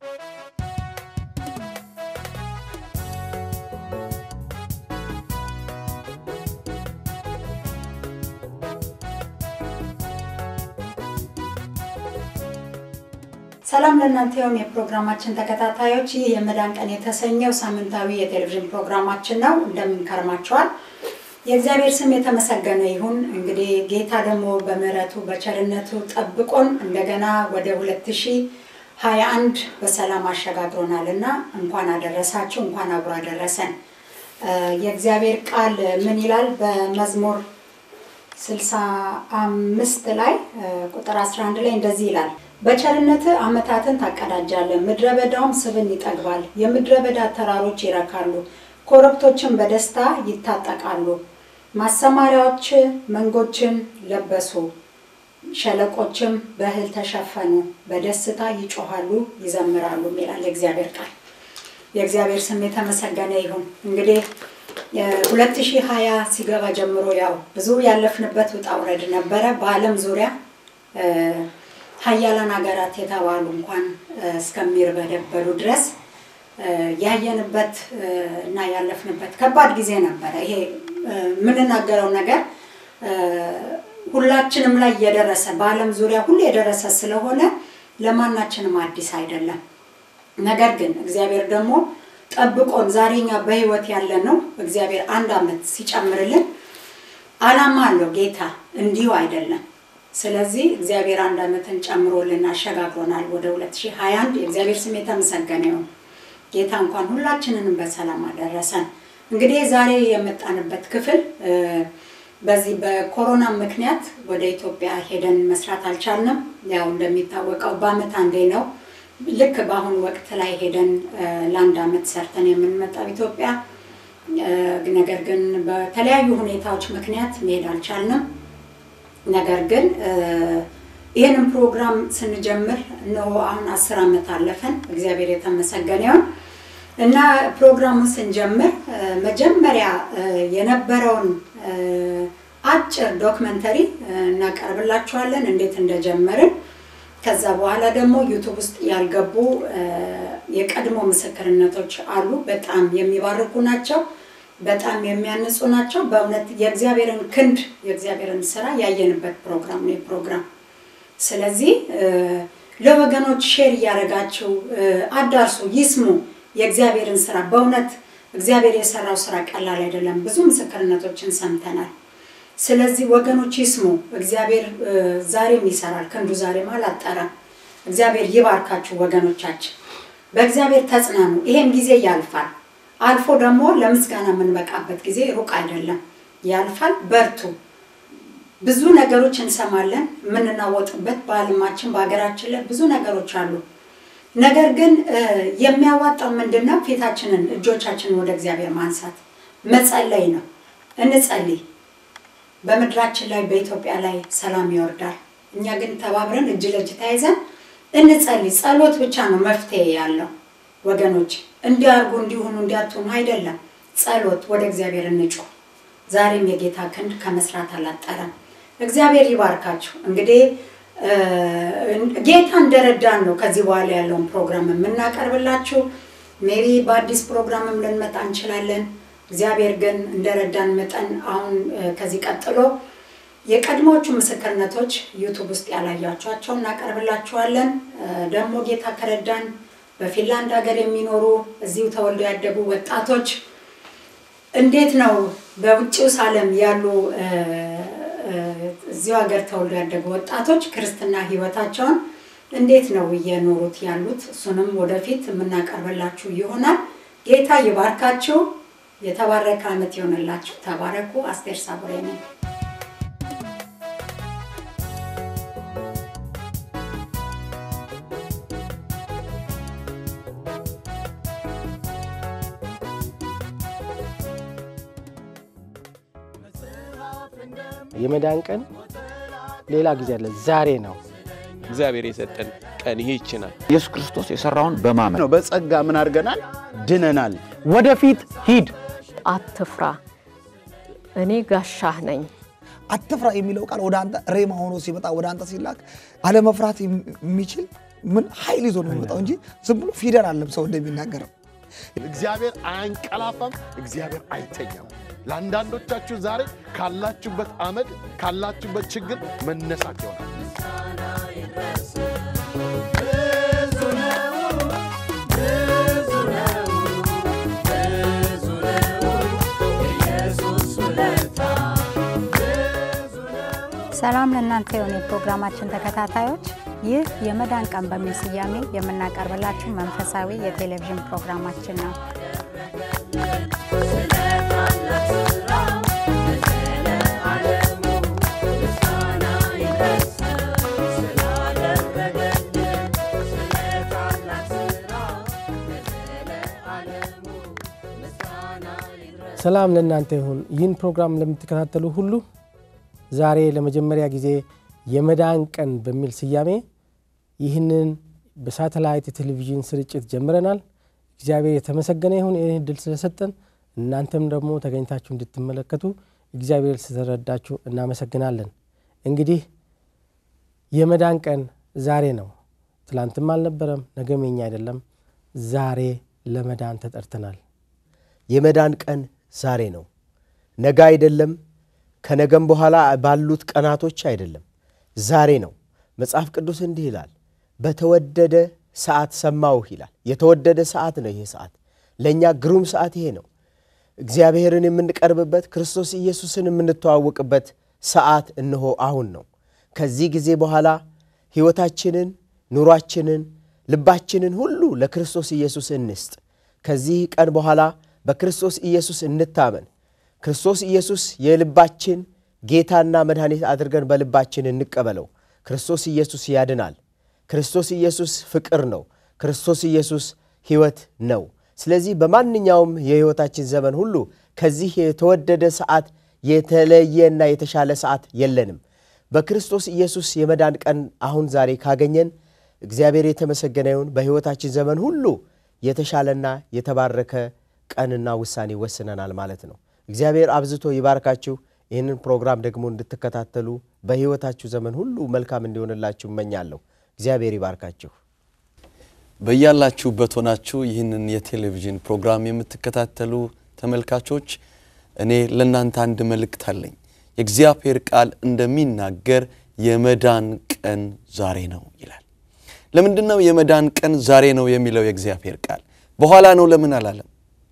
ሰላም ለእናንተ ይሁን የፕሮግራማችን ተከታታዮች። ይህ የመዳን ቀን የተሰኘው ሳምንታዊ የቴሌቪዥን ፕሮግራማችን ነው። እንደምን ከርማችኋል? የእግዚአብሔር ስም የተመሰገነ ይሁን። እንግዲህ ጌታ ደግሞ በምሕረቱ በቸርነቱ ጠብቆን እንደገና ወደ 2021 በሰላም አሸጋግሮናል እና እንኳን አደረሳችሁ፣ እንኳን አብሮ አደረሰን። የእግዚአብሔር ቃል ምን ይላል? በመዝሙር 65 ላይ ቁጥር 11 ላይ እንደዚህ ይላል በቸርነት ዓመታትን ታቀዳጃለህ፣ ምድረ በዳውም ስብን ይጠግባል። የምድረ በዳ ተራሮች ይረካሉ፣ ኮረብቶችን በደስታ ይታጠቃሉ። ማሰማሪያዎች መንጎችን ለበሱ፣ ሸለቆችም በእህል ተሸፈኑ፣ በደስታ ይጮሃሉ ይዘምራሉ ይላል የእግዚአብሔር ቃል። የእግዚአብሔር ስም የተመሰገነ ይሁን። እንግዲህ 2020 ሲገባ ጀምሮ ያው ብዙ ያለፍንበት ውጣ ውረድ ነበረ በዓለም ዙሪያ ሀያላን ሀገራት የተባሉ እንኳን እስከሚርበደበሩ ድረስ ያየንበት እና ያለፍንበት ከባድ ጊዜ ነበረ። ይሄ የምንናገረው ነገር ሁላችንም ላይ የደረሰ በዓለም ዙሪያ ሁሉ የደረሰ ስለሆነ ለማናችንም አዲስ አይደለም። ነገር ግን እግዚአብሔር ደግሞ ጠብቆን ዛሬኛ በህይወት ያለን ነው። እግዚአብሔር አንድ ዓመት ሲጨምርልን ዓላማ አለው ጌታ፣ እንዲሁ አይደለም። ስለዚህ እግዚአብሔር አንድ ዓመትን ጨምሮልን አሸጋግሮናል ወደ 2021 የእግዚአብሔር ስም የተመሰገነ ይሁን። ጌታ እንኳን ሁላችንንም በሰላም አደረሰን። እንግዲህ ዛሬ የመጣንበት ክፍል በዚህ በኮሮና ምክንያት ወደ ኢትዮጵያ ሄደን መስራት አልቻልንም። ያው እንደሚታወቀው በአመት አንዴ ነው። ልክ በአሁኑ ወቅት ላይ ሄደን ለአንድ አመት ሰርተን የምንመጣው ኢትዮጵያ። ነገር ግን በተለያዩ ሁኔታዎች ምክንያት መሄድ አልቻልንም። ነገር ግን ይህንን ፕሮግራም ስንጀምር ነው አሁን አስር ዓመት አለፈን። እግዚአብሔር የተመሰገነ ይሁን እና ፕሮግራሙን ስንጀምር መጀመሪያ የነበረውን አጭር ዶክመንተሪ እናቀርብላችኋለን እንዴት እንደጀመርን። ከዛ በኋላ ደግሞ ዩቱብ ውስጥ ያልገቡ የቀድሞ ምስክርነቶች አሉ። በጣም የሚባርኩ ናቸው። በጣም የሚያንጹ ናቸው። በእውነት የእግዚአብሔርን ክንድ የእግዚአብሔርን ስራ ያየንበት ፕሮግራም ነው ፕሮግራም። ስለዚህ ለወገኖች ሼር እያደረጋችሁ አዳርሱ፣ ይስሙ የእግዚአብሔርን ስራ። በእውነት እግዚአብሔር የሰራው ስራ ቀላል አይደለም። ብዙ ምስክርነቶችን ሰምተናል። ስለዚህ ወገኖች ይስሙ። እግዚአብሔር ዛሬም ይሰራል፣ ክንዱ ዛሬም አላጠረም። እግዚአብሔር ይባርካችሁ ወገኖቻችን። በእግዚአብሔር ተጽናኑ። ይሄም ጊዜ ያልፋል። አልፎ ደግሞ ለምስጋና የምንበቃበት ጊዜ ሩቅ አይደለም፣ ያልፋል። በርቱ። ብዙ ነገሮች እንሰማለን፣ የምንናወጥበት በዓለማችን በሀገራችን ላይ ብዙ ነገሮች አሉ። ነገር ግን የሚያዋጣው ምንድን ነው? ፊታችንን እጆቻችንን ወደ እግዚአብሔር ማንሳት መጸለይ ነው። እንጸልይ። በምድራችን ላይ በኢትዮጵያ ላይ ሰላም ይወርዳል። እኛ ግን ተባብረን እጅ ለእጅ ተያይዘን እንጸልይ። ጸሎት ብቻ ነው መፍትሄ ያለው ወገኖች እንዲያርጉ እንዲሆኑ እንዲያትሆኑ አይደለም። ጸሎት ወደ እግዚአብሔር እንጩህ። ዛሬም የጌታ ክንድ ከመስራት አላጠረም። እግዚአብሔር ይባርካችሁ። እንግዲህ ጌታ እንደረዳን ነው ከዚህ በኋላ ያለውን ፕሮግራም የምናቀርብላችሁ። ሜቢ በአዲስ ፕሮግራምም ልንመጣ እንችላለን። እግዚአብሔር ግን እንደረዳን መጠን አሁን ከዚህ ቀጥሎ የቀድሞዎቹ ምስክርነቶች ዩቱብ ውስጥ ያላያቸኋቸው እናቀርብላችኋለን። ደግሞ ጌታ ከረዳን በፊንላንድ ሀገር የሚኖሩ እዚሁ ተወልደው ያደጉ ወጣቶች እንዴት ነው በውጭው ዓለም ያሉ እዚሁ ሀገር ተወልደው ያደጉ ወጣቶች ክርስትና ሕይወታቸውን እንዴት ነው እየኖሩት ያሉት? እሱንም ወደፊት የምናቀርብላችሁ ይሆናል። ጌታ ይባርካችሁ። የተባረከ ዓመት ይሆንላችሁ። ተባረኩ። አስቴር ሳቡሬ ነኝ። የመዳን ቀን ሌላ ጊዜ አለ፣ ዛሬ ነው። እግዚአብሔር የሰጠን ቀን ይሄ ይችናል። ኢየሱስ ክርስቶስ የሰራውን በማመን ነው። በጸጋ ምን አድርገናል? ድነናል። ወደፊት ሂድ። አትፍራ፣ እኔ ጋሻህ ነኝ። አትፍራ የሚለው ቃል ወደ አንተ ሬማ ሆኖ ሲመጣ ወደ አንተ ሲላክ አለመፍራት የሚችል ምን ኃይል ይዞ ነው የሚመጣው እንጂ ዝም ብሎ ፊደል አለም ሰው እንደሚናገረው እግዚአብሔር አያንቀላፋም፣ እግዚአብሔር አይተኛም። ለአንዳንዶቻችሁ ዛሬ ካላችሁበት አመድ ካላችሁበት ችግር መነሳት ይሆናል። ሰላም ለእናንተ የሆነ የፕሮግራማችን ተከታታዮች፣ ይህ የመዳን ቀን በሚል ስያሜ የምናቀርብላችሁ መንፈሳዊ የቴሌቪዥን ፕሮግራማችን ነው። ሰላም ለእናንተ ይሁን። ይህን ፕሮግራም ለምትከታተሉ ሁሉ ዛሬ ለመጀመሪያ ጊዜ የመዳን ቀን በሚል ስያሜ ይህንን በሳተላይት የቴሌቪዥን ስርጭት ጀምረናል። እግዚአብሔር የተመሰገነ ይሁን ይህን እድል ስለሰጠን፣ እናንተም ደግሞ ተገኝታችሁ እንድትመለከቱ እግዚአብሔር ስለረዳችሁ እናመሰግናለን። እንግዲህ የመዳን ቀን ዛሬ ነው። ትላንትም አልነበረም፣ ነገም የኛ አይደለም። ዛሬ ለመዳን ተጠርተናል። የመዳን ቀን ዛሬ ነው፣ ነገ አይደለም። ከነገም በኋላ ባሉት ቀናቶች አይደለም፣ ዛሬ ነው። መጽሐፍ ቅዱስ እንዲህ ይላል፣ በተወደደ ሰዓት ሰማሁህ ይላል። የተወደደ ሰዓት ነው ይሄ ሰዓት። ለእኛ ግሩም ሰዓት ይሄ ነው። እግዚአብሔርን የምንቀርብበት ክርስቶስ ኢየሱስን የምንተዋወቅበት ሰዓት እነሆ አሁን ነው። ከዚህ ጊዜ በኋላ ሕይወታችንን፣ ኑሯችንን፣ ልባችንን ሁሉ ለክርስቶስ ኢየሱስ እንስጥ። ከዚህ ቀን በኋላ በክርስቶስ ኢየሱስ እንታመን። ክርስቶስ ኢየሱስ የልባችን ጌታና መድኃኒት አድርገን በልባችን እንቀበለው። ክርስቶስ ኢየሱስ ያድናል። ክርስቶስ ኢየሱስ ፍቅር ነው። ክርስቶስ ኢየሱስ ሕይወት ነው። ስለዚህ በማንኛውም የሕይወታችን ዘመን ሁሉ ከዚህ የተወደደ ሰዓት የተለየና የተሻለ ሰዓት የለንም። በክርስቶስ ኢየሱስ የመዳን ቀን አሁን ዛሬ ካገኘን እግዚአብሔር የተመሰገነ ይሁን። በሕይወታችን ዘመን ሁሉ የተሻለና የተባረከ ቀንና ውሳኔ ወስነናል ማለት ነው። እግዚአብሔር አብዝቶ ይባርካችሁ። ይህንን ፕሮግራም ደግሞ እንድትከታተሉ በሕይወታችሁ ዘመን ሁሉ መልካም እንዲሆንላችሁ እመኛለሁ። እግዚአብሔር ይባርካችሁ። በያላችሁበት ሆናችሁ ይህንን የቴሌቪዥን ፕሮግራም የምትከታተሉ ተመልካቾች እኔ ለእናንተ አንድ መልእክት አለኝ። የእግዚአብሔር ቃል እንደሚናገር የመዳን ቀን ዛሬ ነው ይላል። ለምንድን ነው የመዳን ቀን ዛሬ ነው የሚለው የእግዚአብሔር ቃል? በኋላ ነው ለምን አላለም?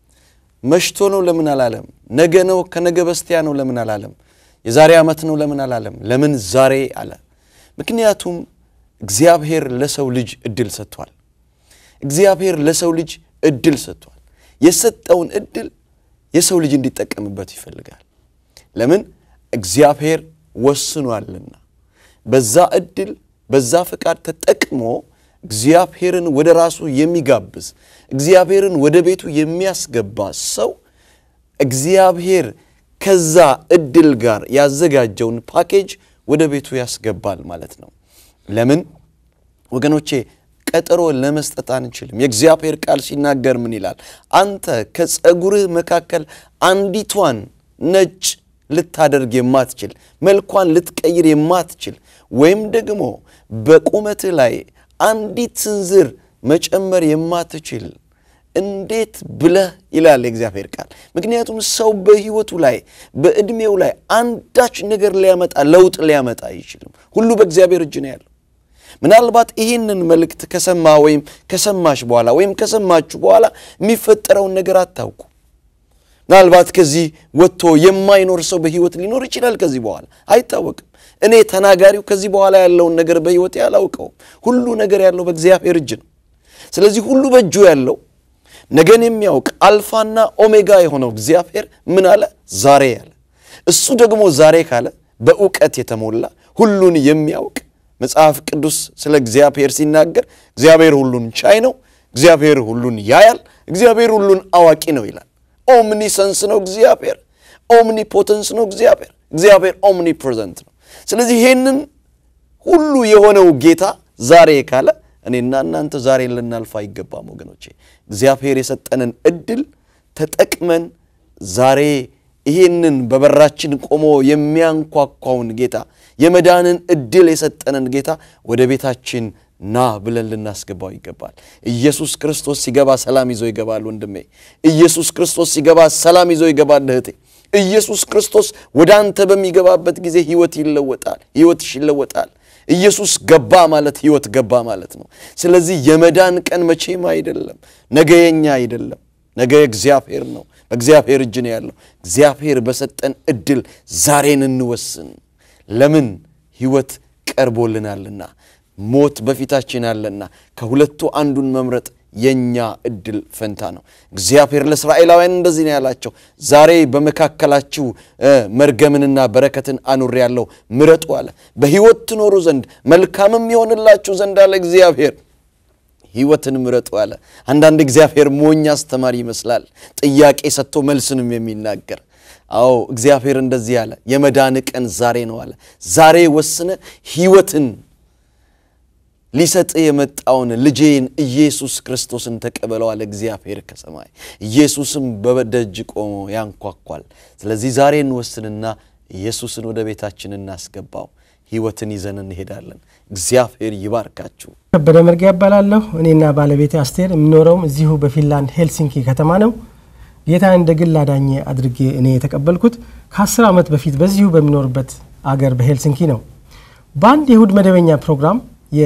መሽቶ ነው ለምን አላለም? ነገ ነው ከነገ በስቲያ ነው ለምን አላለም? የዛሬ ዓመት ነው ለምን አላለም? ለምን ዛሬ አለ? ምክንያቱም እግዚአብሔር ለሰው ልጅ እድል ሰጥቷል። እግዚአብሔር ለሰው ልጅ እድል ሰጥቷል። የሰጠውን እድል የሰው ልጅ እንዲጠቀምበት ይፈልጋል። ለምን? እግዚአብሔር ወስኗልና። በዛ እድል በዛ ፈቃድ ተጠቅሞ እግዚአብሔርን ወደ ራሱ የሚጋብዝ እግዚአብሔርን ወደ ቤቱ የሚያስገባ ሰው እግዚአብሔር ከዛ እድል ጋር ያዘጋጀውን ፓኬጅ ወደ ቤቱ ያስገባል ማለት ነው። ለምን ወገኖቼ ቀጠሮ ለመስጠት አንችልም። የእግዚአብሔር ቃል ሲናገር ምን ይላል? አንተ ከፀጉርህ መካከል አንዲቷን ነጭ ልታደርግ የማትችል መልኳን ልትቀይር የማትችል ወይም ደግሞ በቁመትህ ላይ አንዲት ስንዝር መጨመር የማትችል እንዴት ብለህ ይላል የእግዚአብሔር ቃል። ምክንያቱም ሰው በሕይወቱ ላይ በዕድሜው ላይ አንዳች ነገር ሊያመጣ ለውጥ ሊያመጣ አይችልም። ሁሉ በእግዚአብሔር እጅ ነው ያለው። ምናልባት ይህንን መልእክት ከሰማ ወይም ከሰማሽ በኋላ ወይም ከሰማችሁ በኋላ የሚፈጠረውን ነገር አታውቁ። ምናልባት ከዚህ ወጥቶ የማይኖር ሰው በሕይወት ሊኖር ይችላል። ከዚህ በኋላ አይታወቅም። እኔ ተናጋሪው ከዚህ በኋላ ያለውን ነገር በሕይወቴ አላውቀውም። ሁሉ ነገር ያለው በእግዚአብሔር እጅ ነው። ስለዚህ ሁሉ በእጁ ያለው ነገን የሚያውቅ አልፋና ኦሜጋ የሆነው እግዚአብሔር ምን አለ? ዛሬ ያለ። እሱ ደግሞ ዛሬ ካለ በእውቀት የተሞላ ሁሉን የሚያውቅ መጽሐፍ ቅዱስ ስለ እግዚአብሔር ሲናገር እግዚአብሔር ሁሉን ቻይ ነው፣ እግዚአብሔር ሁሉን ያያል፣ እግዚአብሔር ሁሉን አዋቂ ነው ይላል። ኦምኒሰንስ ነው እግዚአብሔር፣ ኦምኒፖተንስ ነው እግዚአብሔር፣ እግዚአብሔር ኦምኒ ፕሬዘንት ነው። ስለዚህ ይሄንን ሁሉ የሆነው ጌታ ዛሬ ካለ እኔና እናንተ ዛሬ ልናልፍ አይገባም ወገኖቼ። እግዚአብሔር የሰጠንን እድል ተጠቅመን ዛሬ ይሄንን በበራችን ቆሞ የሚያንኳኳውን ጌታ የመዳንን እድል የሰጠንን ጌታ ወደ ቤታችን ና ብለን ልናስገባው ይገባል። ኢየሱስ ክርስቶስ ሲገባ ሰላም ይዞ ይገባል ወንድሜ። ኢየሱስ ክርስቶስ ሲገባ ሰላም ይዞ ይገባል እህቴ። ኢየሱስ ክርስቶስ ወደ አንተ በሚገባበት ጊዜ ህይወት ይለወጣል፣ ህይወትሽ ይለወጣል። ኢየሱስ ገባ ማለት ህይወት ገባ ማለት ነው። ስለዚህ የመዳን ቀን መቼም አይደለም፣ ነገ የኛ አይደለም፣ ነገ የእግዚአብሔር ነው። በእግዚአብሔር እጅ ነው ያለው። እግዚአብሔር በሰጠን እድል ዛሬን እንወስን። ለምን ህይወት ቀርቦልናልና፣ ሞት በፊታችን አለና ከሁለቱ አንዱን መምረጥ የኛ እድል ፈንታ ነው። እግዚአብሔር ለእስራኤላውያን እንደዚህ ነው ያላቸው፣ ዛሬ በመካከላችሁ መርገምንና በረከትን አኑር ያለው ምረጡ አለ። በሕይወት ትኖሩ ዘንድ መልካምም ይሆንላችሁ ዘንድ አለ እግዚአብሔር ሕይወትን ምረጡ አለ። አንዳንድ እግዚአብሔር ሞኝ አስተማሪ ይመስላል፣ ጥያቄ ሰጥቶ መልስንም የሚናገር አዎ እግዚአብሔር እንደዚህ አለ፣ የመዳን ቀን ዛሬ ነው አለ። ዛሬ ወስነ ሕይወትን ሊሰጥ የመጣውን ልጄን ኢየሱስ ክርስቶስን ተቀበለው አለ እግዚአብሔር ከሰማይ። ኢየሱስም በደጅ ቆሞ ያንኳኳል። ስለዚህ ዛሬ እንወስንና ኢየሱስን ወደ ቤታችን እናስገባው። ሕይወትን ይዘን እንሄዳለን። እግዚአብሔር ይባርካችሁ። ከበደ መርጊያ እባላለሁ። እኔና ባለቤቴ አስቴር የምኖረውም እዚሁ በፊንላንድ ሄልሲንኪ ከተማ ነው። ጌታን እንደ ግል አዳኜ አድርጌ እኔ የተቀበልኩት ከአስር ዓመት በፊት በዚሁ በሚኖርበት አገር በሄልሲንኪ ነው። በአንድ የእሁድ መደበኛ ፕሮግራም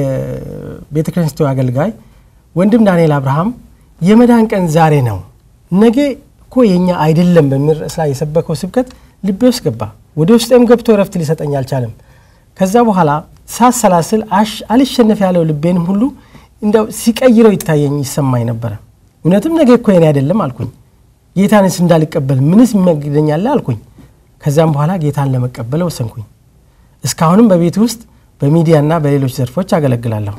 የቤተ ክርስቲያኑ አገልጋይ ወንድም ዳንኤል አብርሃም የመዳን ቀን ዛሬ ነው፣ ነገ እኮ የኛ አይደለም በሚል ርዕስ ላይ የሰበከው ስብከት ልቤ ውስጥ ገባ። ወደ ውስጤም ገብቶ እረፍት ሊሰጠኝ አልቻለም። ከዛ በኋላ ሳሰላስል አልሸነፍ ያለው ልቤንም ሁሉ እንደው ሲቀይረው ይታየኝ ይሰማኝ ነበረ። እውነትም ነገ እኮ የኔ አይደለም አልኩኝ። ጌታንስ እንዳልቀበል ምንስ የሚያግደኛለ አልኩኝ። ከዛም በኋላ ጌታን ለመቀበል ወሰንኩኝ። እስካሁንም በቤት ውስጥ በሚዲያና በሌሎች ዘርፎች አገለግላለሁ።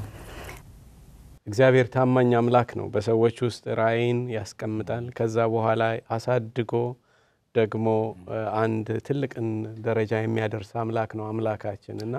እግዚአብሔር ታማኝ አምላክ ነው። በሰዎች ውስጥ ራእይን ያስቀምጣል። ከዛ በኋላ አሳድጎ ደግሞ አንድ ትልቅን ደረጃ የሚያደርስ አምላክ ነው አምላካችን እና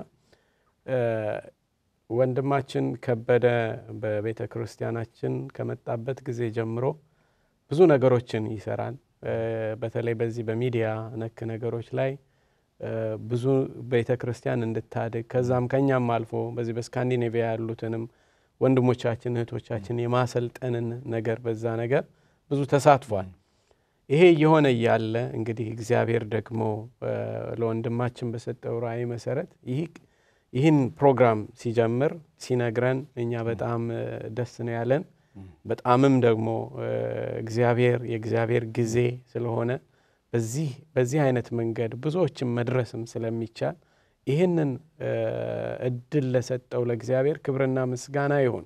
ወንድማችን ከበደ በቤተ ክርስቲያናችን ከመጣበት ጊዜ ጀምሮ ብዙ ነገሮችን ይሰራል። በተለይ በዚህ በሚዲያ ነክ ነገሮች ላይ ብዙ ቤተ ክርስቲያን እንድታድግ ከዛም ከኛም አልፎ በዚህ በስካንዲኔቪያ ያሉትንም ወንድሞቻችን እህቶቻችን የማሰልጠንን ነገር በዛ ነገር ብዙ ተሳትፏል። ይሄ እየሆነ እያለ እንግዲህ እግዚአብሔር ደግሞ ለወንድማችን በሰጠው ራእይ መሰረት ይህን ፕሮግራም ሲጀምር ሲነግረን እኛ በጣም ደስ ነው ያለን። በጣምም ደግሞ እግዚአብሔር የእግዚአብሔር ጊዜ ስለሆነ በዚህ በዚህ አይነት መንገድ ብዙዎችን መድረስም ስለሚቻል ይህንን እድል ለሰጠው ለእግዚአብሔር ክብርና ምስጋና ይሁን።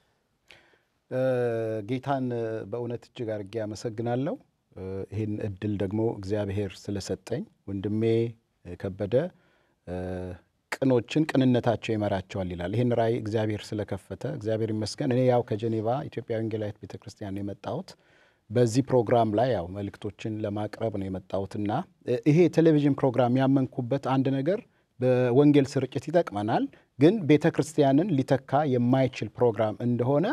ጌታን በእውነት እጅግ አድርጌ አመሰግናለሁ። ይህን እድል ደግሞ እግዚአብሔር ስለሰጠኝ ወንድሜ ከበደ ቅኖችን ቅንነታቸው ይመራቸዋል ይላል። ይህን ራእይ እግዚአብሔር ስለከፈተ እግዚአብሔር ይመስገን። እኔ ያው ከጀኔቫ ኢትዮጵያ ወንጌላዊት ቤተ ክርስቲያን ነው የመጣሁት። በዚህ ፕሮግራም ላይ ያው መልእክቶችን ለማቅረብ ነው የመጣሁትና ይሄ የቴሌቪዥን ፕሮግራም ያመንኩበት አንድ ነገር በወንጌል ስርጭት ይጠቅመናል፣ ግን ቤተ ክርስቲያንን ሊተካ የማይችል ፕሮግራም እንደሆነ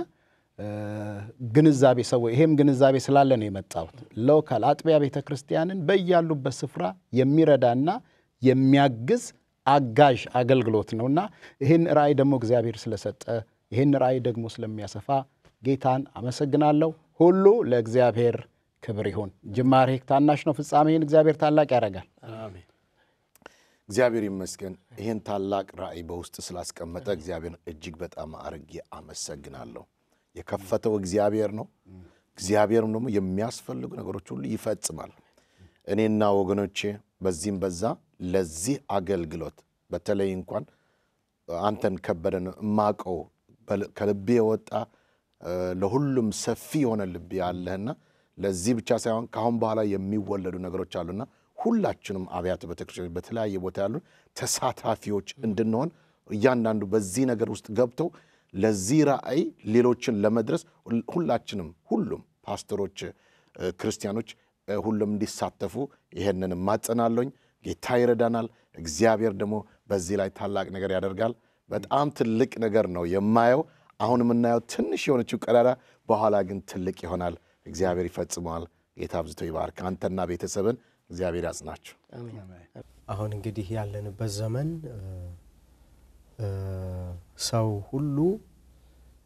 ግንዛቤ ሰው ይሄም ግንዛቤ ስላለ ነው የመጣሁት። ሎካል አጥቢያ ቤተ ክርስቲያንን በያሉበት ስፍራ የሚረዳና የሚያግዝ አጋዥ አገልግሎት ነውና ይህን ራእይ ደግሞ እግዚአብሔር ስለሰጠ ይህን ራእይ ደግሞ ስለሚያሰፋ ጌታን አመሰግናለሁ። ሁሉ ለእግዚአብሔር ክብር ይሁን። ጅማሬ ታናሽ ነው፣ ፍጻሜህን እግዚአብሔር ታላቅ ያደርጋል። እግዚአብሔር ይመስገን። ይህን ታላቅ ራእይ በውስጥ ስላስቀመጠ እግዚአብሔር እጅግ በጣም አርጌ አመሰግናለሁ። የከፈተው እግዚአብሔር ነው። እግዚአብሔርም ደግሞ የሚያስፈልጉ ነገሮች ሁሉ ይፈጽማል። እኔና ወገኖቼ በዚህም በዛ ለዚህ አገልግሎት በተለይ እንኳን አንተን ከበደን እማቀው ከልቤ የወጣ ለሁሉም ሰፊ የሆነ ልብ ያለህና ለዚህ ብቻ ሳይሆን ከአሁን በኋላ የሚወለዱ ነገሮች አሉና ሁላችንም አብያተ ቤተክርስቲያኖች በተለያየ ቦታ ያሉ ተሳታፊዎች እንድንሆን እያንዳንዱ በዚህ ነገር ውስጥ ገብተው ለዚህ ራእይ ሌሎችን ለመድረስ ሁላችንም ሁሉም ፓስተሮች፣ ክርስቲያኖች ሁሉም እንዲሳተፉ ይሄንን ማጸናለኝ። ጌታ ይረዳናል። እግዚአብሔር ደግሞ በዚህ ላይ ታላቅ ነገር ያደርጋል። በጣም ትልቅ ነገር ነው የማየው። አሁን የምናየው ትንሽ የሆነችው ቀዳዳ በኋላ ግን ትልቅ ይሆናል። እግዚአብሔር ይፈጽመዋል። ጌታ አብዝቶ ይባርክ። አንተና ቤተሰብን እግዚአብሔር ያጽናችሁ። አሁን እንግዲህ ያለንበት ዘመን ሰው ሁሉ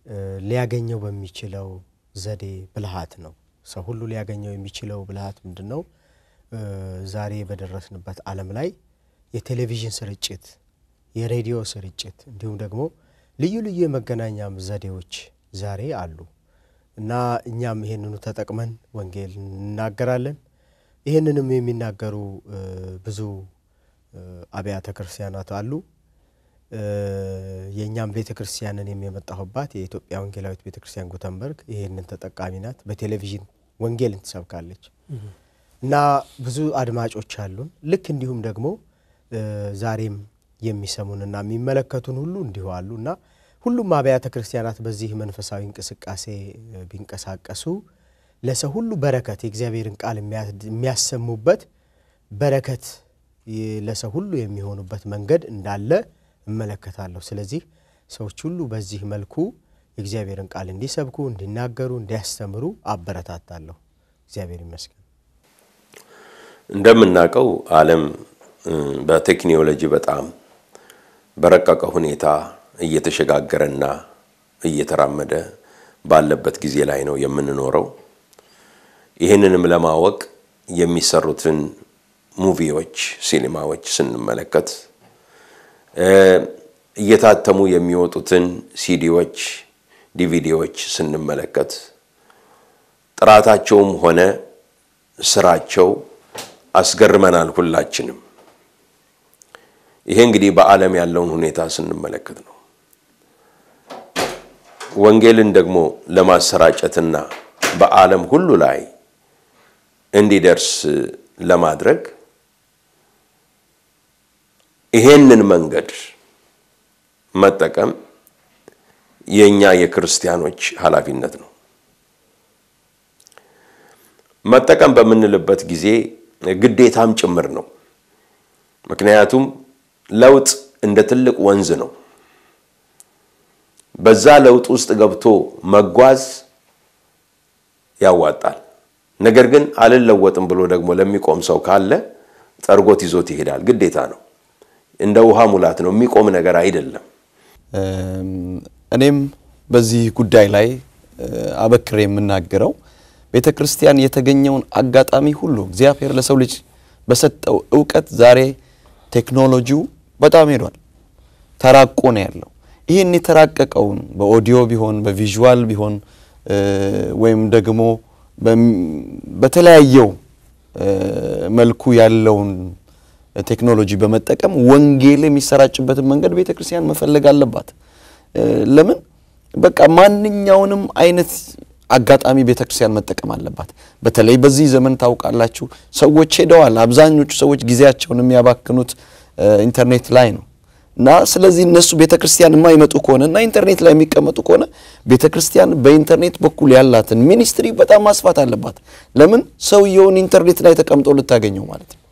ሊያገኘው በሚችለው ዘዴ ብልሃት ነው። ሰው ሁሉ ሊያገኘው የሚችለው ብልሃት ምንድን ነው? ዛሬ በደረስንበት ዓለም ላይ የቴሌቪዥን ስርጭት፣ የሬዲዮ ስርጭት እንዲሁም ደግሞ ልዩ ልዩ የመገናኛም ዘዴዎች ዛሬ አሉ እና እኛም ይህንኑ ተጠቅመን ወንጌል እንናገራለን። ይህንንም የሚናገሩ ብዙ አብያተ ክርስቲያናት አሉ። የእኛም ቤተ ክርስቲያንን የሚመጣሁባት የኢትዮጵያ ወንጌላዊት ቤተ ክርስቲያን ጉተንበርግ ይህንን ተጠቃሚ ናት። በቴሌቪዥን ወንጌልን ትሰብካለች እና ብዙ አድማጮች አሉን። ልክ እንዲሁም ደግሞ ዛሬም የሚሰሙንና የሚመለከቱን ሁሉ እንዲሁ አሉ እና ሁሉም አብያተ ክርስቲያናት በዚህ መንፈሳዊ እንቅስቃሴ ቢንቀሳቀሱ ለሰው ሁሉ በረከት የእግዚአብሔርን ቃል የሚያሰሙበት በረከት ለሰው ሁሉ የሚሆኑበት መንገድ እንዳለ እመለከታለሁ። ስለዚህ ሰዎች ሁሉ በዚህ መልኩ የእግዚአብሔርን ቃል እንዲሰብኩ፣ እንዲናገሩ፣ እንዲያስተምሩ አበረታታለሁ። እግዚአብሔር ይመስገን። እንደምናውቀው ዓለም በቴክኖሎጂ በጣም በረቀቀ ሁኔታ እየተሸጋገረና እየተራመደ ባለበት ጊዜ ላይ ነው የምንኖረው። ይህንንም ለማወቅ የሚሰሩትን ሙቪዎች፣ ሲኒማዎች ስንመለከት እየታተሙ የሚወጡትን ሲዲዎች፣ ዲቪዲዎች ስንመለከት ጥራታቸውም ሆነ ስራቸው አስገርመናል ሁላችንም። ይሄ እንግዲህ በዓለም ያለውን ሁኔታ ስንመለከት ነው። ወንጌልን ደግሞ ለማሰራጨትና በዓለም ሁሉ ላይ እንዲደርስ ለማድረግ ይሄንን መንገድ መጠቀም የእኛ የክርስቲያኖች ኃላፊነት ነው። መጠቀም በምንልበት ጊዜ ግዴታም ጭምር ነው። ምክንያቱም ለውጥ እንደ ትልቅ ወንዝ ነው። በዛ ለውጥ ውስጥ ገብቶ መጓዝ ያዋጣል። ነገር ግን አልለወጥም ብሎ ደግሞ ለሚቆም ሰው ካለ ጠርጎት ይዞት ይሄዳል። ግዴታ ነው። እንደ ውሃ ሙላት ነው፣ የሚቆም ነገር አይደለም። እኔም በዚህ ጉዳይ ላይ አበክሬ የምናገረው ቤተ ክርስቲያን የተገኘውን አጋጣሚ ሁሉ እግዚአብሔር ለሰው ልጅ በሰጠው እውቀት ዛሬ ቴክኖሎጂው በጣም ሄዷል፣ ተራቆ ነው ያለው። ይህን የተራቀቀውን በኦዲዮ ቢሆን በቪዥዋል ቢሆን ወይም ደግሞ በተለያየው መልኩ ያለውን ቴክኖሎጂ በመጠቀም ወንጌል የሚሰራጭበትን መንገድ ቤተ ክርስቲያን መፈለግ አለባት። ለምን በቃ ማንኛውንም አይነት አጋጣሚ ቤተ ክርስቲያን መጠቀም አለባት። በተለይ በዚህ ዘመን ታውቃላችሁ፣ ሰዎች ሄደዋል። አብዛኞቹ ሰዎች ጊዜያቸውን የሚያባክኑት ኢንተርኔት ላይ ነው እና ስለዚህ እነሱ ቤተ ክርስቲያን የማይመጡ ከሆነ እና ኢንተርኔት ላይ የሚቀመጡ ከሆነ ቤተ ክርስቲያን በኢንተርኔት በኩል ያላትን ሚኒስትሪ በጣም ማስፋት አለባት። ለምን ሰውየውን ኢንተርኔት ላይ ተቀምጦ ልታገኘው ማለት ነው።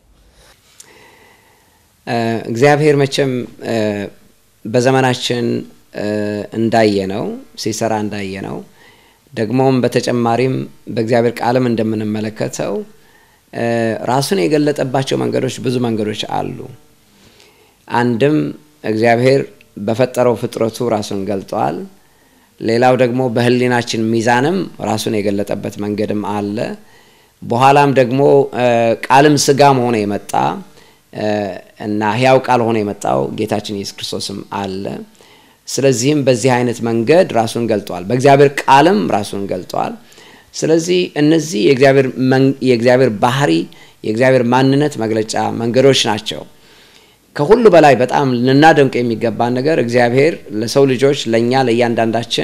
እግዚአብሔር መቼም በዘመናችን እንዳየ ነው ሲሰራ እንዳየ ነው። ደግሞም በተጨማሪም በእግዚአብሔር ቃልም እንደምንመለከተው ራሱን የገለጠባቸው መንገዶች ብዙ መንገዶች አሉ። አንድም እግዚአብሔር በፈጠረው ፍጥረቱ ራሱን ገልጧል። ሌላው ደግሞ በሕሊናችን ሚዛንም ራሱን የገለጠበት መንገድም አለ። በኋላም ደግሞ ቃልም ስጋም ሆነ የመጣ እና ሕያው ቃል ሆኖ የመጣው ጌታችን ኢየሱስ ክርስቶስም አለ። ስለዚህም በዚህ አይነት መንገድ ራሱን ገልጧል። በእግዚአብሔር ቃልም ራሱን ገልጧል። ስለዚህ እነዚህ የእግዚአብሔር ባህሪ የእግዚአብሔር ማንነት መግለጫ መንገዶች ናቸው። ከሁሉ በላይ በጣም ልናደንቅ የሚገባን ነገር እግዚአብሔር ለሰው ልጆች ለእኛ ለእያንዳንዳችን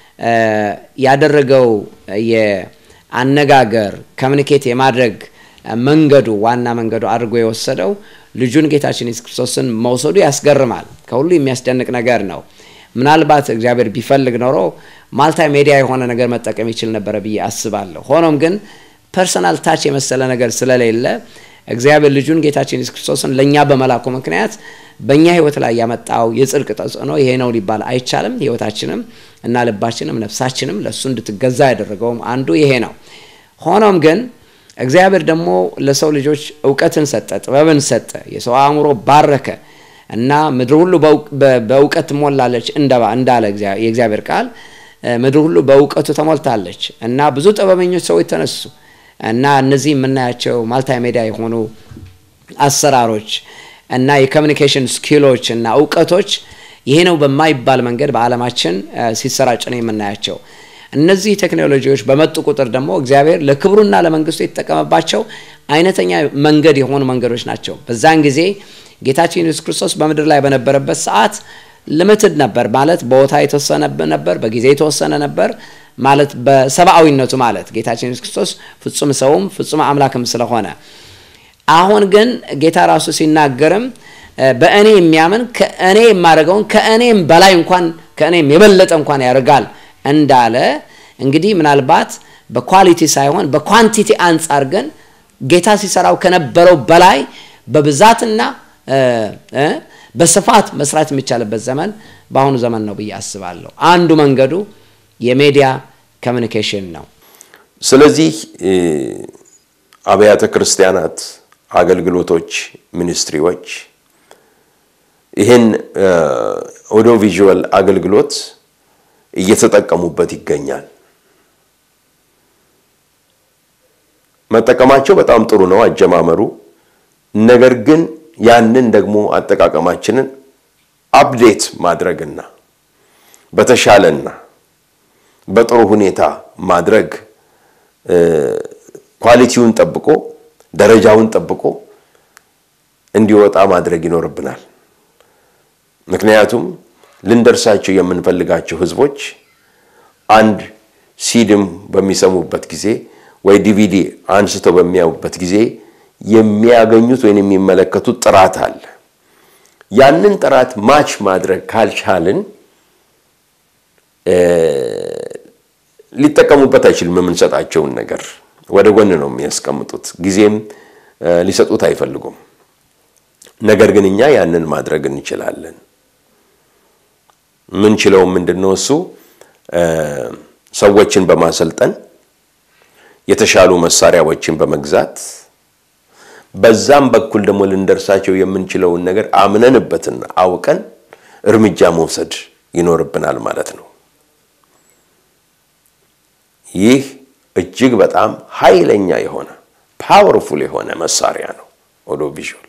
ያደረገው የአነጋገር ኮሚኒኬት የማድረግ መንገዱ ዋና መንገዱ አድርጎ የወሰደው ልጁን ጌታችን ኢየሱስ ክርስቶስን መውሰዱ ያስገርማል። ከሁሉ የሚያስደንቅ ነገር ነው። ምናልባት እግዚአብሔር ቢፈልግ ኖሮ ማልታ ሜዲያ የሆነ ነገር መጠቀም ይችል ነበረ ብዬ አስባለሁ። ሆኖም ግን ፐርሰናል ታች የመሰለ ነገር ስለሌለ እግዚአብሔር ልጁን ጌታችን ኢየሱስ ክርስቶስን ለእኛ በመላኩ ምክንያት በእኛ ሕይወት ላይ ያመጣው የጽድቅ ተጽዕኖ ይሄ ነው ሊባል አይቻልም። ሕይወታችንም እና ልባችንም ነፍሳችንም ለእሱ እንድትገዛ ያደረገውም አንዱ ይሄ ነው። ሆኖም ግን እግዚአብሔር ደግሞ ለሰው ልጆች እውቀትን ሰጠ፣ ጥበብን ሰጠ፣ የሰው አእምሮ ባረከ እና ምድር ሁሉ በእውቀት ትሞላለች እንዳለ የእግዚአብሔር ቃል ምድር ሁሉ በእውቀቱ ተሞልታለች እና ብዙ ጥበበኞች ሰዎች ተነሱ እና እነዚህ የምናያቸው ማልቲሜዲያ የሆኑ አሰራሮች እና የኮሚኒኬሽን ስኪሎች እና እውቀቶች ይሄ ነው በማይባል መንገድ በዓለማችን ሲሰራጭ ነው የምናያቸው። እነዚህ ቴክኖሎጂዎች በመጡ ቁጥር ደግሞ እግዚአብሔር ለክብሩና ለመንግስቱ የተጠቀመባቸው አይነተኛ መንገድ የሆኑ መንገዶች ናቸው። በዛን ጊዜ ጌታችን ኢየሱስ ክርስቶስ በምድር ላይ በነበረበት ሰዓት ልምትድ ነበር ማለት ቦታ የተወሰነ ነበር፣ በጊዜ የተወሰነ ነበር ማለት በሰብአዊነቱ ማለት ጌታችን ኢየሱስ ክርስቶስ ፍጹም ሰውም ፍጹም አምላክም ስለሆነ አሁን ግን ጌታ ራሱ ሲናገርም በእኔ የሚያምን ከእኔ የማደርገውን ከእኔም በላይ እንኳን ከእኔም የበለጠ እንኳን ያደርጋል እንዳለ እንግዲህ ምናልባት በኳሊቲ ሳይሆን በኳንቲቲ አንጻር ግን ጌታ ሲሰራው ከነበረው በላይ በብዛትና በስፋት መስራት የሚቻልበት ዘመን በአሁኑ ዘመን ነው ብዬ አስባለሁ። አንዱ መንገዱ የሚዲያ ኮሚኒኬሽን ነው። ስለዚህ አብያተ ክርስቲያናት፣ አገልግሎቶች፣ ሚኒስትሪዎች ይህን ኦዲዮ ቪዥዋል አገልግሎት እየተጠቀሙበት ይገኛል። መጠቀማቸው በጣም ጥሩ ነው አጀማመሩ። ነገር ግን ያንን ደግሞ አጠቃቀማችንን አፕዴት ማድረግና በተሻለና በጥሩ ሁኔታ ማድረግ ኳሊቲውን ጠብቆ ደረጃውን ጠብቆ እንዲወጣ ማድረግ ይኖርብናል። ምክንያቱም ልንደርሳቸው የምንፈልጋቸው ህዝቦች አንድ ሲድም በሚሰሙበት ጊዜ ወይ ዲቪዲ አንስተው በሚያዩበት ጊዜ የሚያገኙት ወይም የሚመለከቱት ጥራት አለ። ያንን ጥራት ማች ማድረግ ካልቻልን ሊጠቀሙበት አይችልም። የምንሰጣቸውን ነገር ወደ ጎን ነው የሚያስቀምጡት፣ ጊዜም ሊሰጡት አይፈልጉም። ነገር ግን እኛ ያንን ማድረግ እንችላለን። ምንችለው ምንድን ነው? እሱ ሰዎችን በማሰልጠን የተሻሉ መሳሪያዎችን በመግዛት በዛም በኩል ደግሞ ልንደርሳቸው የምንችለውን ነገር አምነንበትና አውቀን እርምጃ መውሰድ ይኖርብናል ማለት ነው። ይህ እጅግ በጣም ኃይለኛ የሆነ ፓወርፉል የሆነ መሳሪያ ነው። ኦዲዮ ቪዥዋል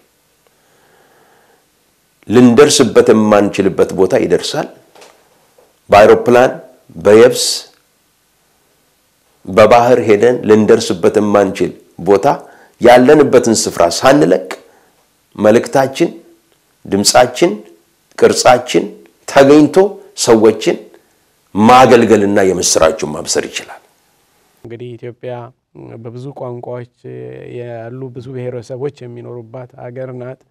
ልንደርስበት የማንችልበት ቦታ ይደርሳል። በአይሮፕላን በየብስ በባህር ሄደን ልንደርስበት የማንችል ቦታ ያለንበትን ስፍራ ሳንለቅ መልእክታችን፣ ድምፃችን፣ ቅርጻችን ተገኝቶ ሰዎችን ማገልገልና የምስራቹን ማብሰር ይችላል። እንግዲህ ኢትዮጵያ በብዙ ቋንቋዎች ያሉ ብዙ ብሔረሰቦች የሚኖሩባት አገር ናት።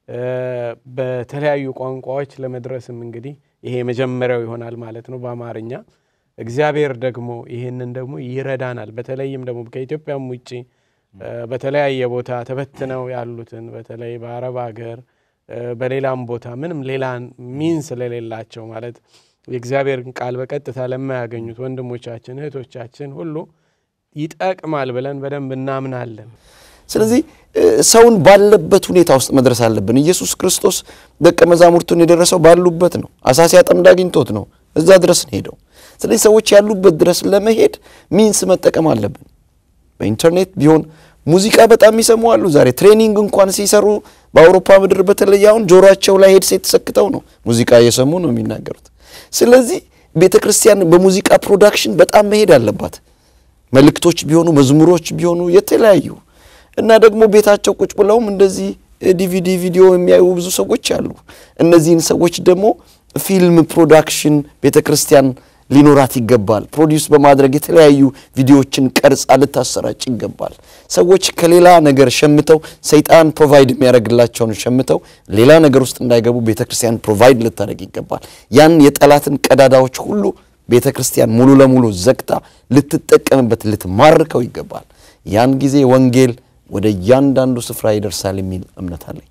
በተለያዩ ቋንቋዎች ለመድረስም እንግዲህ ይሄ የመጀመሪያው ይሆናል ማለት ነው በአማርኛ። እግዚአብሔር ደግሞ ይህንን ደግሞ ይረዳናል። በተለይም ደግሞ ከኢትዮጵያም ውጭ በተለያየ ቦታ ተበትነው ያሉትን በተለይ በአረብ ሀገር በሌላም ቦታ ምንም ሌላ ሚን ስለሌላቸው ማለት የእግዚአብሔርን ቃል በቀጥታ ለማያገኙት ወንድሞቻችን እህቶቻችን ሁሉ ይጠቅማል ብለን በደንብ እናምናለን። ስለዚህ ሰውን ባለበት ሁኔታ ውስጥ መድረስ አለብን። ኢየሱስ ክርስቶስ ደቀ መዛሙርቱን የደረሰው ባሉበት ነው። አሳ ሲያጠምድ አግኝቶት ነው እዛ ድረስ ነው ሄደው። ስለዚህ ሰዎች ያሉበት ድረስ ለመሄድ ሚንስ መጠቀም አለብን። በኢንተርኔት ቢሆን ሙዚቃ በጣም ይሰሙ አሉ። ዛሬ ትሬኒንግ እንኳን ሲሰሩ በአውሮፓ ምድር በተለይ አሁን ጆሮአቸው ላይ ሄድሴት ሰክተው ነው ሙዚቃ እየሰሙ ነው የሚናገሩት። ስለዚህ ቤተ ክርስቲያን በሙዚቃ ፕሮዳክሽን በጣም መሄድ አለባት። መልእክቶች ቢሆኑ መዝሙሮች ቢሆኑ የተለያዩ እና ደግሞ ቤታቸው ቁጭ ብለውም እንደዚህ ዲቪዲ ቪዲዮ የሚያዩ ብዙ ሰዎች አሉ። እነዚህን ሰዎች ደግሞ ፊልም ፕሮዳክሽን ቤተ ክርስቲያን ሊኖራት ይገባል። ፕሮዲውስ በማድረግ የተለያዩ ቪዲዮዎችን ቀርጻ ልታሰራጭ ይገባል። ሰዎች ከሌላ ነገር ሸምተው ሰይጣን ፕሮቫይድ የሚያደርግላቸውን ሸምተው ሌላ ነገር ውስጥ እንዳይገቡ ቤተ ክርስቲያን ፕሮቫይድ ልታደርግ ይገባል። ያን የጠላትን ቀዳዳዎች ሁሉ ቤተ ክርስቲያን ሙሉ ለሙሉ ዘግታ ልትጠቀምበት ልትማርከው ይገባል። ያን ጊዜ ወንጌል ወደ እያንዳንዱ ስፍራ ይደርሳል የሚል እምነት አለኝ።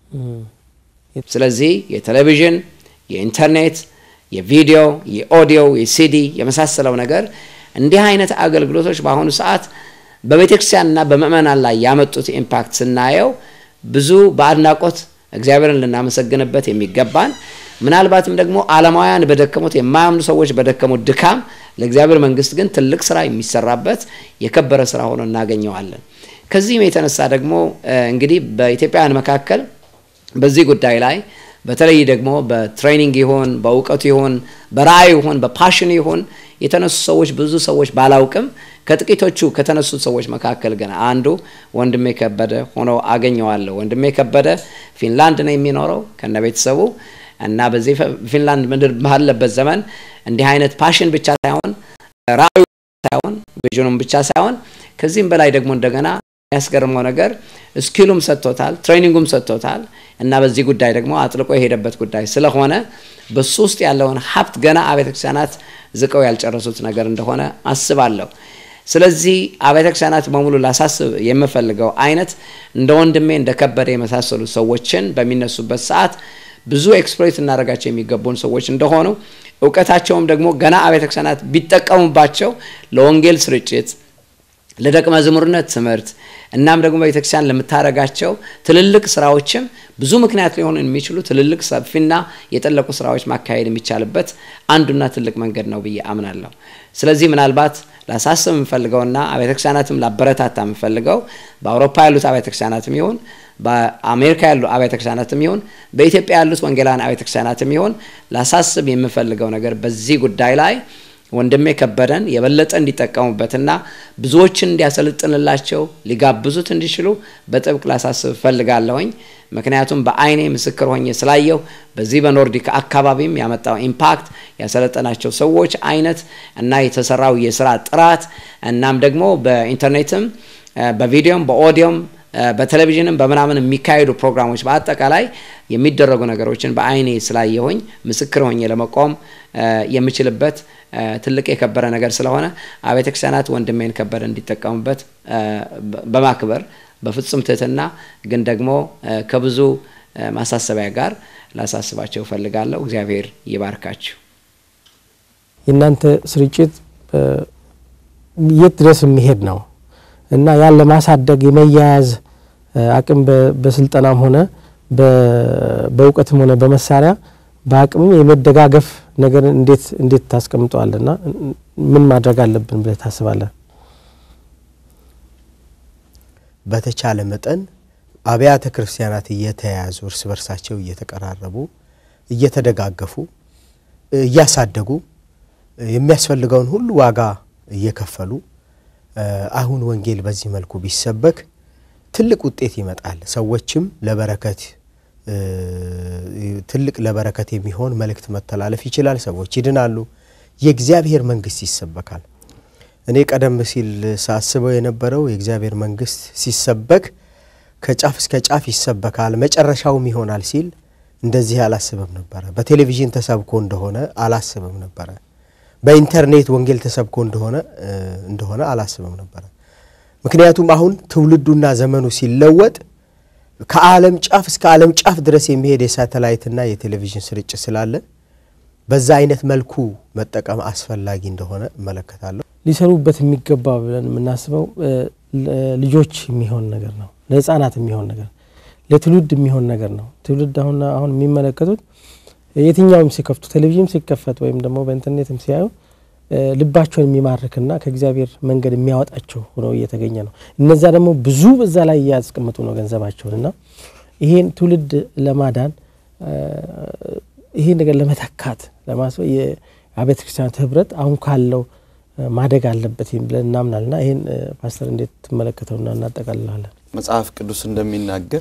ስለዚህ የቴሌቪዥን፣ የኢንተርኔት፣ የቪዲዮ፣ የኦዲዮ፣ የሲዲ የመሳሰለው ነገር እንዲህ አይነት አገልግሎቶች በአሁኑ ሰዓት በቤተ ክርስቲያንና በምእመናን ላይ ያመጡት ኢምፓክት ስናየው ብዙ በአድናቆት እግዚአብሔርን ልናመሰግንበት የሚገባን ምናልባትም ደግሞ ዓለማውያን በደከሙት የማያምኑ ሰዎች በደከሙት ድካም ለእግዚአብሔር መንግስት ግን ትልቅ ስራ የሚሰራበት የከበረ ስራ ሆኖ እናገኘዋለን። ከዚህም የተነሳ ደግሞ እንግዲህ በኢትዮጵያውያን መካከል በዚህ ጉዳይ ላይ በተለይ ደግሞ በትሬኒንግ ይሆን በእውቀቱ ይሆን በራእይ ይሆን በፓሽን ይሆን የተነሱ ሰዎች ብዙ ሰዎች ባላውቅም ከጥቂቶቹ ከተነሱት ሰዎች መካከል ግን አንዱ ወንድሜ ከበደ ሆኖ አገኘዋለሁ። ወንድሜ ከበደ ፊንላንድ ነው የሚኖረው ከነ ቤተሰቡ እና በዚህ ፊንላንድ ምድር ባለበት ዘመን እንዲህ አይነት ፓሽን ብቻ ሳይሆን ራእዩ ሳይሆን ቪዥኑም ብቻ ሳይሆን ከዚህም በላይ ደግሞ እንደገና የሚያስገርመው ነገር ስኪሉም ሰጥቶታል፣ ትሬኒንጉም ሰጥቶታል እና በዚህ ጉዳይ ደግሞ አጥልቆ የሄደበት ጉዳይ ስለሆነ በሱ ውስጥ ያለውን ሀብት ገና አብያተ ክርስቲያናት ዝቀው ያልጨረሱት ነገር እንደሆነ አስባለሁ። ስለዚህ አብያተ ክርስቲያናት በሙሉ ላሳስብ የምፈልገው አይነት እንደ ወንድሜ እንደ ከበደ የመሳሰሉ ሰዎችን በሚነሱበት ሰዓት ብዙ ኤክስፕሎይት እናደርጋቸው የሚገቡን ሰዎች እንደሆኑ እውቀታቸውም ደግሞ ገና አብያተ ክርስቲያናት ቢጠቀሙባቸው ለወንጌል ስርጭት ለደቀ መዝሙርነት ትምህርት እናም ደግሞ ቤተክርስቲያን ለምታደርጋቸው ትልልቅ ስራዎችም ብዙ ምክንያት ሊሆኑ የሚችሉ ትልልቅ ሰፊና የጠለቁ ስራዎች ማካሄድ የሚቻልበት አንዱና ትልቅ መንገድ ነው ብዬ አምናለሁ። ስለዚህ ምናልባት ላሳስብ የምፈልገውና አብያተ ክርስቲያናትም ላበረታታ የምፈልገው በአውሮፓ ያሉት አብያተ ክርስቲያናትም ይሁን በአሜሪካ ያሉ አብያተ ክርስቲያናትም ይሁን በኢትዮጵያ ያሉት ወንጌላውያን አብያተ ክርስቲያናትም ይሁን ላሳስብ የምፈልገው ነገር በዚህ ጉዳይ ላይ ወንድሜ ከበደን የበለጠ እንዲጠቀሙበትና ብዙዎችን እንዲያሰልጥንላቸው ሊጋብዙት እንዲችሉ በጥብቅ ላሳስብ እፈልጋለሁኝ። ምክንያቱም በአይኔ ምስክር ሆኜ ስላየው በዚህ በኖርዲክ አካባቢም ያመጣው ኢምፓክት ያሰለጠናቸው ሰዎች አይነት እና የተሰራው የስራ ጥራት እናም ደግሞ በኢንተርኔትም በቪዲዮም በኦዲዮም በቴሌቪዥንም በምናምን የሚካሄዱ ፕሮግራሞች በአጠቃላይ የሚደረጉ ነገሮችን በአይኔ ስላየሆኝ ምስክር ሆኜ ለመቆም የምችልበት ትልቅ የከበረ ነገር ስለሆነ አብያተ ክርስቲያናት ወንድሜን ከበደ እንዲጠቀሙበት በማክበር በፍጹም ትህትና ግን ደግሞ ከብዙ ማሳሰቢያ ጋር ላሳስባቸው እፈልጋለሁ። እግዚአብሔር ይባርካችሁ። የእናንተ ስርጭት የት ድረስ የሚሄድ ነው እና ያን ለማሳደግ የመያያዝ አቅም በስልጠናም ሆነ በእውቀትም ሆነ በመሳሪያ በአቅምም የመደጋገፍ ነገር እንዴት እንዴት ታስቀምጠዋለና ምን ማድረግ አለብን ብለህ ታስባለህ? በተቻለ መጠን አብያተ ክርስቲያናት እየተያያዙ እርስ በርሳቸው እየተቀራረቡ እየተደጋገፉ እያሳደጉ የሚያስፈልገውን ሁሉ ዋጋ እየከፈሉ አሁን ወንጌል በዚህ መልኩ ቢሰበክ ትልቅ ውጤት ይመጣል። ሰዎችም ለበረከት ትልቅ ለበረከት የሚሆን መልእክት መተላለፍ ይችላል። ሰዎች ይድናሉ። የእግዚአብሔር መንግስት ይሰበካል። እኔ ቀደም ሲል ሳስበው የነበረው የእግዚአብሔር መንግስት ሲሰበክ ከጫፍ እስከ ጫፍ ይሰበካል፣ መጨረሻውም ይሆናል ሲል እንደዚህ አላስብም ነበረ። በቴሌቪዥን ተሰብኮ እንደሆነ አላስብም ነበረ። በኢንተርኔት ወንጌል ተሰብኮ እንደሆነ እንደሆነ አላስብም ነበረ። ምክንያቱም አሁን ትውልዱና ዘመኑ ሲለወጥ ከዓለም ጫፍ እስከ ዓለም ጫፍ ድረስ የሚሄድ የሳተላይትና የቴሌቪዥን ስርጭት ስላለ በዛ አይነት መልኩ መጠቀም አስፈላጊ እንደሆነ እመለከታለሁ። ሊሰሩበት የሚገባ ብለን የምናስበው ልጆች የሚሆን ነገር ነው፣ ለህፃናት የሚሆን ነገር፣ ለትውልድ የሚሆን ነገር ነው። ትውልድ አሁን አሁን የሚመለከቱት የትኛውም ሲከፍቱ ቴሌቪዥን ሲከፈት ወይም ደግሞ በኢንተርኔትም ሲያዩ ልባቸውን የሚማርክና ከእግዚአብሔር መንገድ የሚያወጣቸው ሆነው እየተገኘ ነው። እነዛ ደግሞ ብዙ በዛ ላይ እያስቀምጡ ነው ገንዘባቸውን እና ይሄን ትውልድ ለማዳን ይሄን ነገር ለመተካት ለማስበው የአብያተ ክርስቲያናት ህብረት አሁን ካለው ማደግ አለበት ብለን እናምናልና ይህን ፓስተር እንዴት ትመለከተውና እናጠቃልላለን? መጽሐፍ ቅዱስ እንደሚናገር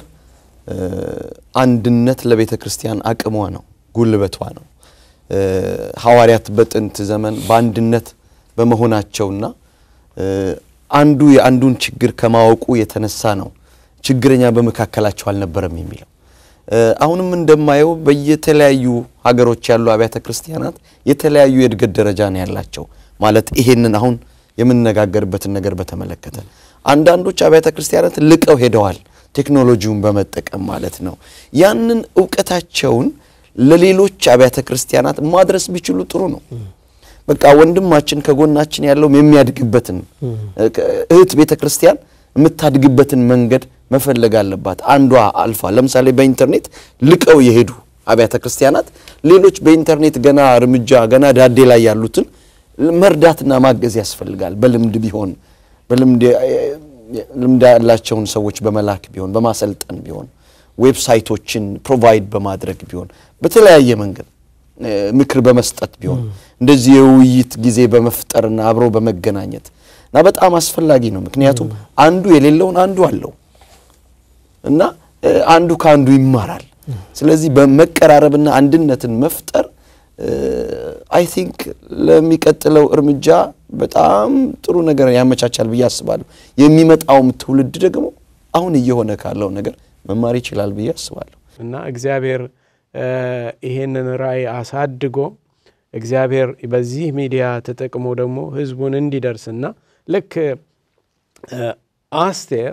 አንድነት ለቤተ ክርስቲያን አቅሟ ነው፣ ጉልበቷ ነው። ሐዋርያት በጥንት ዘመን በአንድነት በመሆናቸውና አንዱ የአንዱን ችግር ከማወቁ የተነሳ ነው ችግረኛ በመካከላቸው አልነበረም የሚለው። አሁንም እንደማየው በየተለያዩ ሀገሮች ያሉ አብያተ ክርስቲያናት የተለያዩ የእድገት ደረጃ ነው ያላቸው። ማለት ይሄንን አሁን የምንነጋገርበትን ነገር በተመለከተ አንዳንዶች አብያተ ክርስቲያናት ልቀው ሄደዋል፣ ቴክኖሎጂውን በመጠቀም ማለት ነው። ያንን እውቀታቸውን ለሌሎች አብያተ ክርስቲያናት ማድረስ ቢችሉ ጥሩ ነው። በቃ ወንድማችን ከጎናችን ያለውም የሚያድግበትን እህት ቤተ ክርስቲያን የምታድግበትን መንገድ መፈለግ አለባት። አንዷ አልፋ ለምሳሌ በኢንተርኔት ልቀው የሄዱ አብያተ ክርስቲያናት ሌሎች በኢንተርኔት ገና እርምጃ ገና ዳዴ ላይ ያሉትን መርዳትና ማገዝ ያስፈልጋል። በልምድ ቢሆን በልምድ ልምድ ያላቸውን ሰዎች በመላክ ቢሆን በማሰልጠን ቢሆን ዌብሳይቶችን ፕሮቫይድ በማድረግ ቢሆን በተለያየ መንገድ ምክር በመስጠት ቢሆን እንደዚህ የውይይት ጊዜ በመፍጠርና አብሮ በመገናኘት እና በጣም አስፈላጊ ነው። ምክንያቱም አንዱ የሌለውን አንዱ አለው እና አንዱ ከአንዱ ይማራል። ስለዚህ በመቀራረብና አንድነትን መፍጠር አይ ቲንክ ለሚቀጥለው እርምጃ በጣም ጥሩ ነገር ያመቻቻል ብዬ አስባለሁ። የሚመጣውም ትውልድ ደግሞ አሁን እየሆነ ካለው ነገር መማር ይችላል ብዬ አስባለሁ እና እግዚአብሔር ይሄንን ራእይ አሳድጎ እግዚአብሔር በዚህ ሚዲያ ተጠቅሞ ደግሞ ህዝቡን እንዲደርስና ልክ አስቴር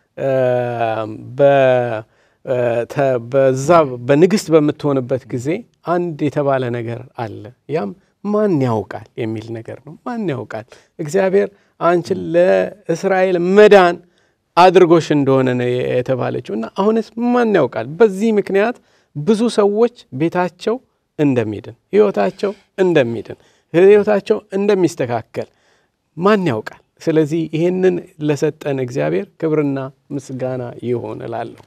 በዛ በንግስት በምትሆንበት ጊዜ አንድ የተባለ ነገር አለ። ያም ማን ያውቃል የሚል ነገር ነው። ማን ያውቃል እግዚአብሔር አንቺን ለእስራኤል መዳን አድርጎሽ እንደሆነ ነው የተባለችው እና አሁንስ ማን ያውቃል? በዚህ ምክንያት ብዙ ሰዎች ቤታቸው እንደሚድን፣ ህይወታቸው እንደሚድን፣ ህይወታቸው እንደሚስተካከል ማን ያውቃል? ስለዚህ ይህንን ለሰጠን እግዚአብሔር ክብርና ምስጋና ይሆን እላለሁ።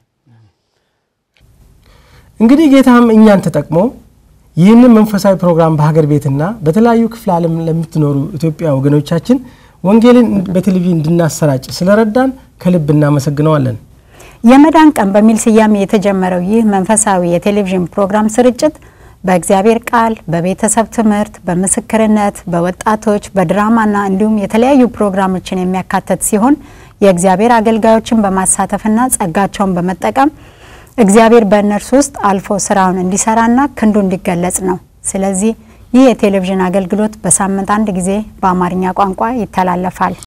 እንግዲህ ጌታም እኛን ተጠቅሞ ይህንን መንፈሳዊ ፕሮግራም በሀገር ቤትና በተለያዩ ክፍለ ዓለም ለምትኖሩ ኢትዮጵያ ወገኖቻችን ወንጌልን በቴሌቪዥን እንድናሰራጭ ስለረዳን ከልብ እናመሰግነዋለን። የመዳን ቀን በሚል ስያሜ የተጀመረው ይህ መንፈሳዊ የቴሌቪዥን ፕሮግራም ስርጭት በእግዚአብሔር ቃል፣ በቤተሰብ ትምህርት፣ በምስክርነት፣ በወጣቶች፣ በድራማና እንዲሁም የተለያዩ ፕሮግራሞችን የሚያካተት ሲሆን የእግዚአብሔር አገልጋዮችን በማሳተፍና ጸጋቸውን በመጠቀም እግዚአብሔር በእነርሱ ውስጥ አልፎ ስራውን እንዲሰራና ክንዱ እንዲገለጽ ነው። ስለዚህ ይህ የቴሌቪዥን አገልግሎት በሳምንት አንድ ጊዜ በአማርኛ ቋንቋ ይተላለፋል።